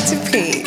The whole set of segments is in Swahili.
Teddy P.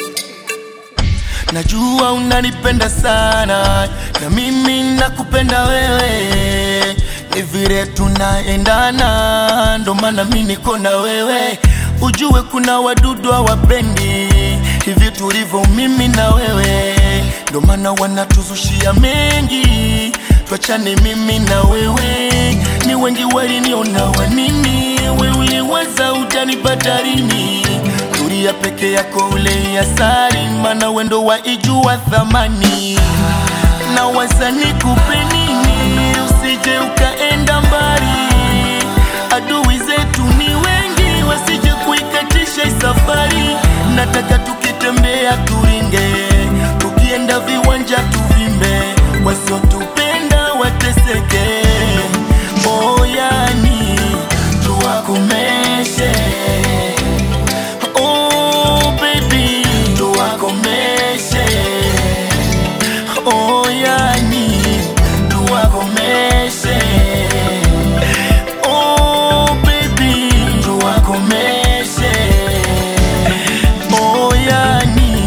Najua unanipenda sana na mimi nakupenda wewe, ni vile tunaendana, ndo maana mimi niko na wewe. Ujue kuna wadudu hawapendi hivi tulivyo mimi na wewe, ndo maana wanatuzushia mengi, tuachane mimi na wewe. Ni wengi waliniona wanini, we uliwaza utanipata lini? Tulia peke yako ule asari, mana wendo wa ijua thamani na waza nikupe nini, usije ukaenda mbali. Adui zetu ni wengi, wasije kuikatisha hii safari. Nataka tukitembea turinge, tukienda viwanja tuvimbe, wasiotupenda wateseke. Oh, yani tuwakomeshe Oh baby, tuwakomeshe. Oh yani, tuwakomeshe. Oh baby, tuwakomeshe. Oh yani.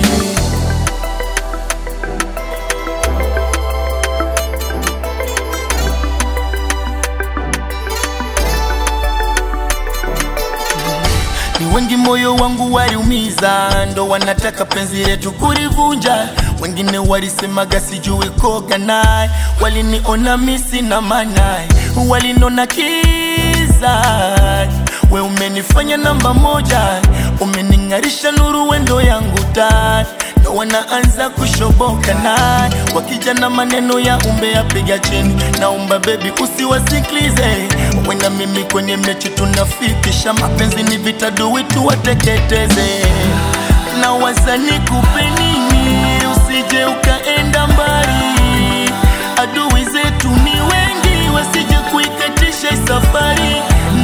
Ni wengi moyo wangu waliumiza, ndo wanataka penzi letu kulivunja. Wengine walisemaga sijui koga naye, waliniona misi na manaye, walinona kiza. We umenifanya namba moja, umening'arisha nuru wendo yangu taa ndo wanaanza kushoboka naye, wakija na maneno ya umbe apiga chini. Naomba bebi usiwasikilize, wenda mimi kwenye mechi tunafikisha. Mapenzi ni vita, dui tuwateketeze. Na waza nikupe nini, usije ukaenda mbali. Adui zetu ni wengi, wasije kuikatisha hii safari.